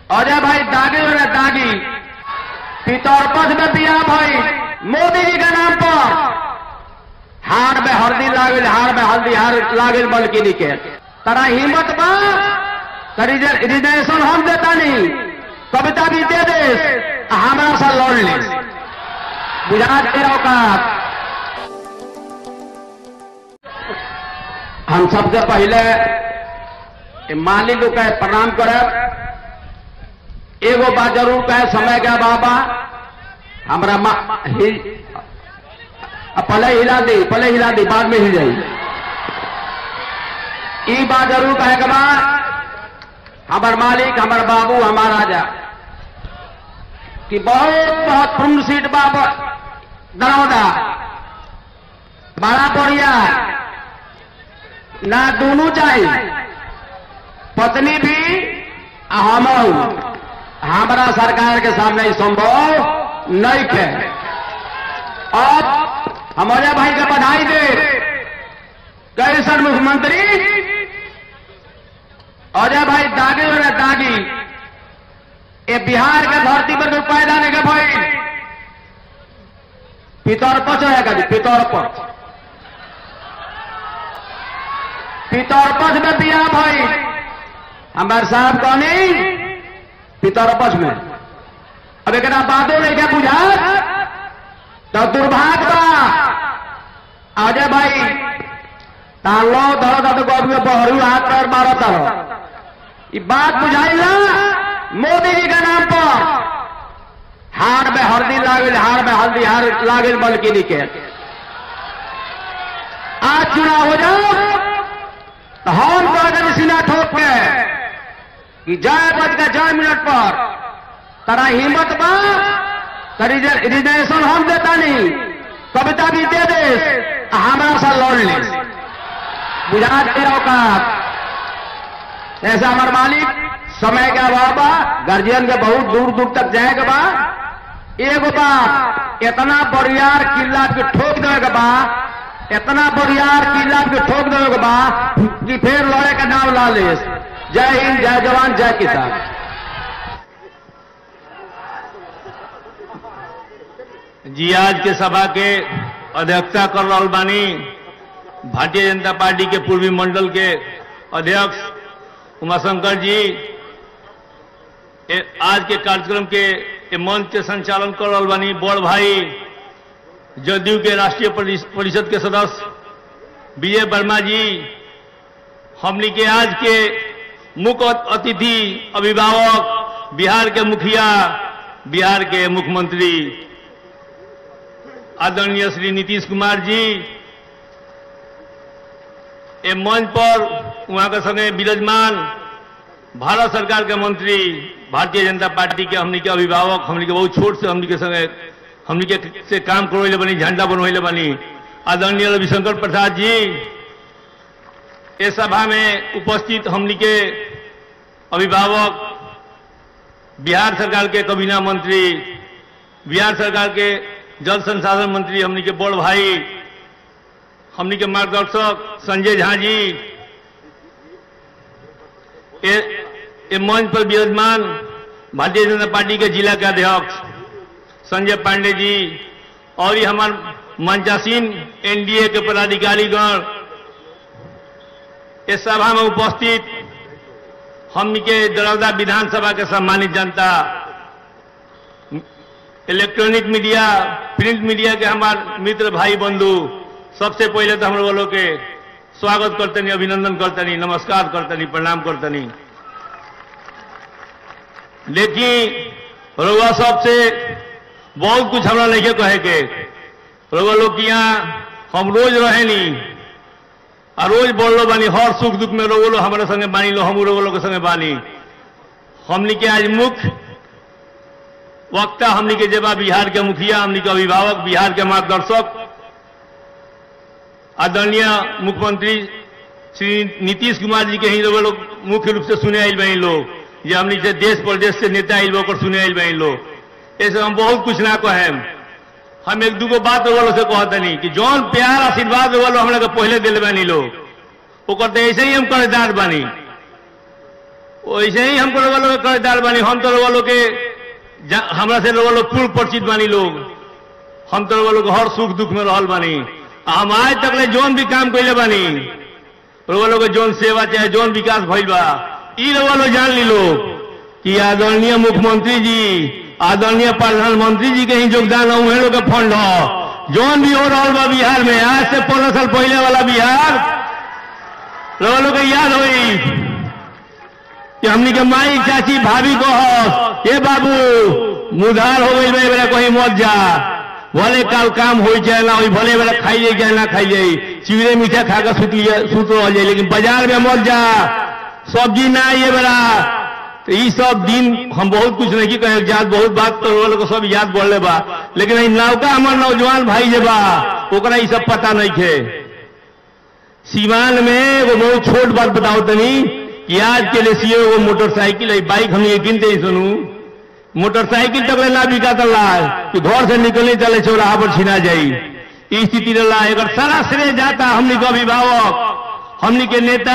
अजय भाई दागी हो रहे दागी पितरपथ में बिया भाई मोदी जी के नाम पर हार में हल्दी लागल हार में हल्दी हार लागल बल्कि के तरा हिम्मत बा तो रिज- रिजर्वेशन हम देता नहीं कविता भी दे दे आ हमरा से लड़ ले बुझा के औकात हम सबसे पहले ए माली लोग के प्रणाम करब एगो बात जरूर कहे समय के बाबा हमरा मा- हि- अब पहले हिला दी पहले हिला दी बाद में हिल जाई ई बात जरूर कहे के बाद हमार मालिक हमार बाबू हमार राजा कि बहुत बहुत पूर्ण सीट बाबा दरौदा बड़ा बढ़िया ना दोनों चाहिए पत्नी भी आ हमहू हमारा सरकार के सामने ई संभव नहीं है अब हम अजय भाई का बधाई दे कैसन मुख्यमंत्री अजय भाई दागी हो रहे दागी ये बिहार के धरती पर कोई पैदा नहीं के भाई पितरपच है का जी पितरपच पितरपच में बिया भाई हमारे साहब कहनी पितरपच में अब एक बातों नहीं क्या बुझा तो दुर्भाग्य बा अजय भाई तालो धरो दादो को अभी बहरू हाथ पैर मारो तारो ये बात बुझाई ना मोदी जी के नाम पर हार में हल्दी लागल हार में हल्दी हार लागल बल्कि के आज चुनाव हो जाओ तो हम तो अगर सीना ठोक के कि जय बज के जय मिनट पर तरा हिम्मत बा तो रिज- रिजर्वेशन हम देता नहीं कविता भी दे दे आ हमरा से लड़ ले बुझा के औकात ऐसा हमार मालिक समय के अभाव बा गार्जियन के बहुत दूर दूर तक जाए के बा एगो बात इतना बरियार किला के ठोक देवे के बा इतना बरियार किला के ठोक देवे के बा कि फिर लड़े का नाम ला ले जय हिंद जय जवान जय किसान जी आज के सभा के अध्यक्षता कर रहल बानी भारतीय जनता पार्टी के पूर्वी मंडल के अध्यक्ष उमाशंकर जी ए, आज के कार्यक्रम के ए मंच के संचालन कर रहल बानी बड़ भाई जदयू के राष्ट्रीय परिष- परिषद के सदस्य विजय वर्मा जी हमनी के आज के मुख्य अतिथि अभिभावक बिहार के मुखिया बिहार के मुख्यमंत्री आदरणीय श्री नीतीश कुमार जी ए मंच पर वहां के संगे विराजमान भारत सरकार के मंत्री भारतीय जनता पार्टी के हमनी के अभिभावक हमनी के बहुत छोट से हमनी के संगे हमनी के से काम करवैले बनी झंडा बनवैले बनी आदरणीय रविशंकर प्रसाद जी इस सभा में उपस्थित हमनी के अभिभावक बिहार सरकार के कबीना मंत्री बिहार सरकार के जल संसाधन मंत्री हमनी के बड़ भाई हमनी के मार्गदर्शक संजय झा जी ए, ए मंच पर विराजमान भारतीय जनता पार्टी के जिला के अध्यक्ष संजय पांडे जी और ये हमार मंचासीन एनडीए के पदाधिकारीगण इस सभा में उपस्थित हमनी के दरौदा विधानसभा के सम्मानित जनता इलेक्ट्रॉनिक मीडिया प्रिंट मीडिया के हमार मित्र भाई बंधु सबसे पहले तो हम लोगों के स्वागत करतनी अभिनंदन करतनी नमस्कार करतनी प्रणाम करतनी लेकिन रउआ सबसे बहुत कुछ हमरा नहीं कहे के रउआ लोग के यहाँ हम रोज रहे नी आ रोज बोलो बानी हर सुख दुख में रउआ लोग हमारे संगे बानी लो हम रउआ लोग के संगे बानी हमनी के आज मुख्य वक्ता हमनी के जेबा बिहार के मुखिया हमनी के अभिभावक बिहार के मार्गदर्शक आदरणीय मुख्यमंत्री श्री नीतीश कुमार जी के ही लोग लोग मुख्य रूप से सुने आयल बनी लोग जे हमनी से देश प्रदेश से नेता आयल ओकर सुने आयल बनी लोग ऐसे हम बहुत कुछ ना कहें हम एक दूगो बात वालों से कहतनी कि जौन प्यार आशीर्वाद वालो हमरा के पहले दिल बानी लोग ओकर तो ऐसे ही हम कर्जदार बानी वैसे ही हमको लोग लोग कर्जदार बानी हम तो लोग के जा- हमरा से लोग लोग पूर्व परिचित बानी लोग हम तो लोग लोग हर सुख दुख में रहल बानी आ हम आज तक ले जोन भी काम कैले बानी लोग लोग के जोन सेवा चाहे जोन विकास भइल बा ई लोग लोग जान ली लोग कि आदरणीय मुख्यमंत्री जी आदरणीय प्रधानमंत्री जी के ही योगदान है उहे लोग के फंड हो जोन भी हो रहल बा बिहार में आज से पंद्रह साल पहले वाला बिहार लोग लोग के याद होई कि हमनी के माई चाची भाभी को ये बाबू मुधार हो गई बेरा कहीं मत जा भले काल काम हो चाहे ना हो भले बेरा खाई जाए चाहे ना खाई जाए चिवड़े मीठा खा कर सुत लिया सुत रह जाए लेकिन बाजार में मत जा सब्जी ना ये बेरा तो ये सब दिन हम बहुत कुछ नहीं कहे याद बहुत बात तो वो लोग सब याद बोले बा लेकिन ई नौका हमार नौजवान भाई जे बा ओकरा ई सब पता नहीं थे सीवान में एगो बहुत छोट बात बताओ तनी कि आज के लिए सीए एगो मोटरसाइकिल है बाइक हम ये गिनते ही सुनू मोटरसाइकिल तक ले ना बिका तला कि घर से निकलने चले चौराहा पर छिना जाई ई स्थिति रहा अगर सारा श्रेय जाता हमनी के अभिभावक हमनी के नेता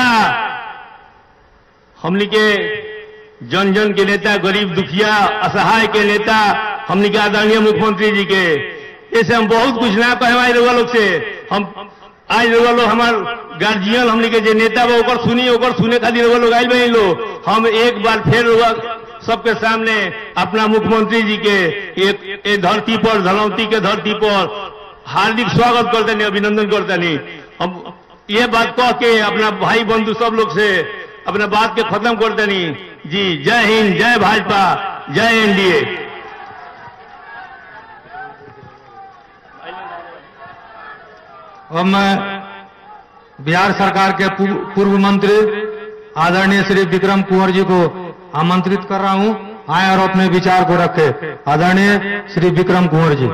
हमनी के जन जन के नेता गरीब दुखिया असहाय के नेता हमनी के आदरणीय मुख्यमंत्री जी के ऐसे हम बहुत कुछ ना कहे हमारे लोग लोग से हम आज लोग लोग हमार गार्जियन हमनी के जे नेता बा ओकर सुनी ओकर सुने खातिर लोग लोग आइल बनी लोग हम एक बार फिर लोग सबके सामने अपना मुख्यमंत्री जी के एक ए धरती पर धनौती के धरती पर हार्दिक स्वागत करते नहीं अभिनंदन करते नहीं हम ये बात कह के अपना भाई बंधु सब लोग से अपना बात के खत्म करते नहीं जी जय हिंद जय भाजपा जय एनडीए अब मैं बिहार सरकार के पूर्व पूर्व मंत्री आदरणीय श्री विक्रम कुंवर जी को आमंत्रित कर रहा हूं आए और अपने विचार को रखे आदरणीय श्री विक्रम कुंवर जी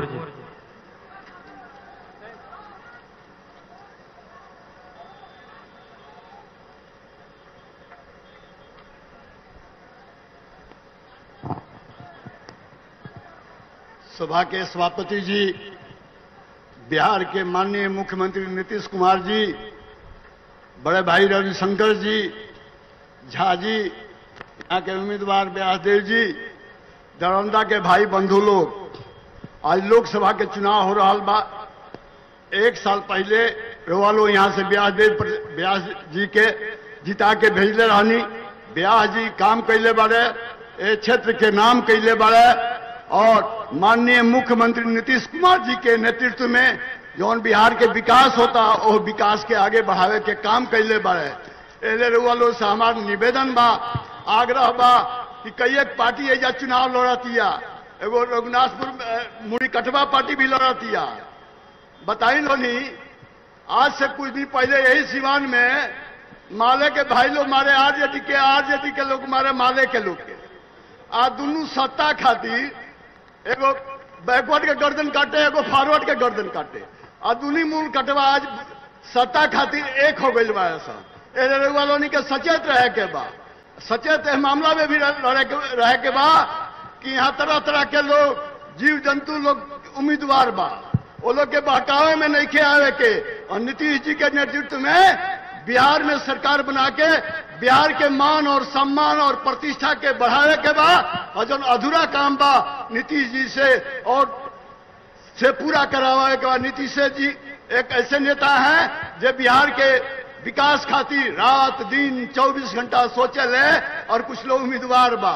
सभा के सभापति जी बिहार के माननीय मुख्यमंत्री नीतीश कुमार जी बड़े भाई रविशंकर जी झा जी यहाँ के उम्मीदवार व्यासदेव जी दरौंदा के भाई बंधु लोग आज लोकसभा के चुनाव हो रहा बा एक साल पहले रोवालो यहाँ से व्यासदेव पर- व्यास जी के जिता के भेजले रहनी व्यास जी काम कैले बारे ए क्षेत्र के नाम कैले बारे और माननीय मुख्यमंत्री नीतीश कुमार जी के नेतृत्व में जौन बिहार के विकास होता वो विकास के आगे बढ़ावे के काम कैले बारे एले रोवालो से हमार निवेदन बा आग्रह बा कि कई एक पार्टी एजा चुनाव लड़तिया एगो रघुनाथपुर में, मुड़ी कटवा पार्टी भी लड़तिया बताई लोनी आज से कुछ दिन पहले यही सिवान में माले के भाई लोग मारे आरजेडी के आरजेडी के लोग मारे माले के लोग के आ दोनों सत्ता खातिर एगो बैकवर्ड के गर्दन काटे एगो फॉरवर्ड के गर्दन काटे आ दुनी मूल कटवा आज सत्ता खातिर एक हो गई बा ऐसा ए वालों के सचेत रहे के बा सचेत एह मामला में भी रहे के, रहे के बा कि यहाँ तरह तरह के लोग जीव जंतु लोग उम्मीदवार बा वो लोग के बहकावे में नहीं खे आवे के और नीतीश जी के नेतृत्व में बिहार में सरकार बना के बिहार के मान और सम्मान और प्रतिष्ठा के बढ़ावे के बा और जो अधूरा काम बा नीतीश जी से और से पूरा करावे के बाद नीतीश जी एक ऐसे नेता हैं जो बिहार के विकास खातिर रात दिन 24 घंटा सोचे ले और कुछ लोग उम्मीदवार बा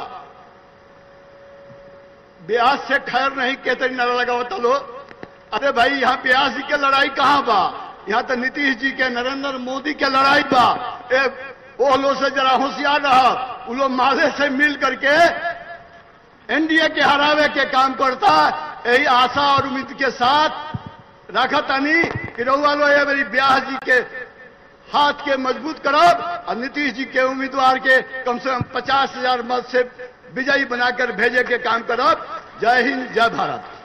ब्यास से खैर नहीं कहते नारा लगावता लो अरे भाई यहाँ ब्यास जी के लड़ाई कहाँ बा यहाँ तो नीतीश जी के नरेंद्र मोदी के लड़ाई बा ए, वो लोग से जरा होशियार रहा वो लोग माले से मिल करके एनडीए के हरावे के काम करता यही आशा और उम्मीद के साथ रखा तनी कि रउआ लो ये मेरी ब्याह जी के हाथ के मजबूत करब और नीतीश जी के उम्मीदवार के कम से कम पचास हजार मत से विजयी बनाकर भेजे के काम करब जय हिंद जय भारत